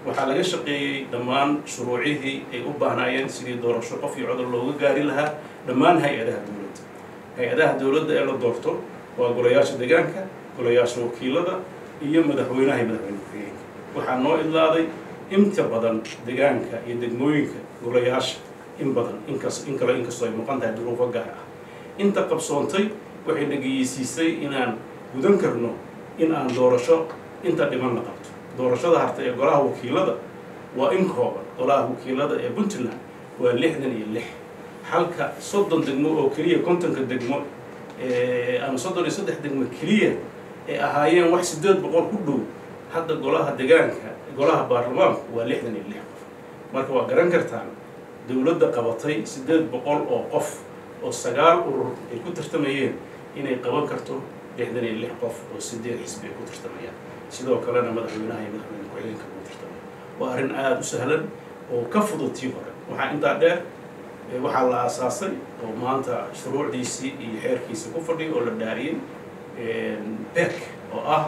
waxaa laga shaqeeyey dhammaan shuruucihii ay u baahnaayeen sidii doorasho qof iyo codol looga gaari lahaa dhammaan hay-adaha dowladda hay-adaha dowladda ee la doorto waa golayaasha deegaanka golayaasha wakiilada iyo madaxweynaha iyo madaxweyne ku-xigeenka waxaa noo idlaaday inta badan deegaanka iyo degmooyinka golayaasha in badan inkas in kale inkastoo ay muuqan tahay duruufo gaar ah inta qabsoontay waxay dhegeysiisay inaan gudan karno in aan doorasho inta dhiman la qabto doorashada harta ee golaha wakiilada waa in kooban golaha wakiilada ee puntland waa lixdan iyo lix halka soddon degmo oo keliya kontonka degmo ama soddon iyo saddex degmo keliya ay ahaayeen wax siddeed boqol ku dhow hadda golaha deegaanka golaha baarlamaanku waa lixdan iyo lix qof marka waa garan kartaan dowladda qabatay siddeed boqol oo qof oo sagaal urur ay ku tartamayeen inay qaban karto lixdan iyo lix qof oo sideed xisbi ay ku tartamayaan sidoo kalena madaxweynaha iyo madaxweyne ku-xigeenka ugu tartamaya waa arrin aada u sahlan oo ka fudud tii hore waxaa intaa dheer waxaa la aasaasay oo maanta shuruucdiisii iyo xeerkiisii ku fadhiya oo la dhaariyey bek oo ah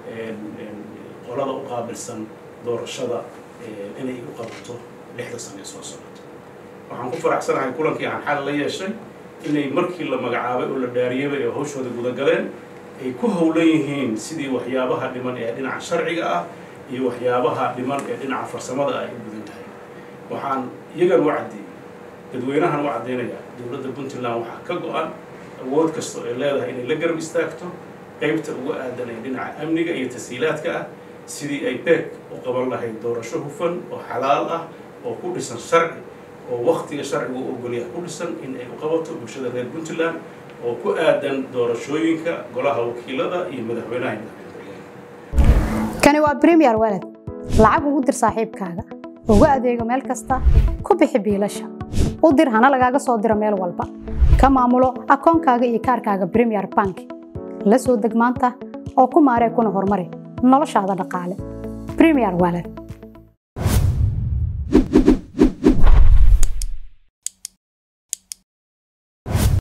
qolada u qaabilsan doorashada inay u qabato lixda sane soo socoto waxaan ku faraxsanahay kulankii aan xal la yeeshay inay markii la magacaabay oo la dhaariyaba ee hawshooda gudagaleen ay ku howlan yihiin sidii waxyaabaha dhiman ee dhinaca sharciga ah iyo waxyaabaha dhiman ee dhinaca farsamada ay u gudan tahay waxaan iyagan u caddeeyey dadweynahan u caddeynayaa dowladda puntland waxaa ka go-an awood kastoo ay leedahay inay la garab istaagto qaybta uga aadan ee dhinaca amniga iyo tasiilaadka ah sidii ay beeg u qaban lahayd doorasho hufan oo xalaal ah oo ku dhisan sharci oo waktiga sharcigu u ogolyaha ku dhisan in ay u qabato bulshada reer puntland oo ku aadan doorashooyinka golaha wakiilada iyo madaxweynaha iyo madaxweyne kani waa premier walad lacag ugu dir saaxiibkaaga ugu adeego meel kasta ku bixi biilasha u dir hana lagaaga soo diro meel walba ka maamulo akoonkaaga iyo kaarkaaga premier bank la soo deg maanta oo ku maaree kuna horumari noloshaada dhaqaale premier walad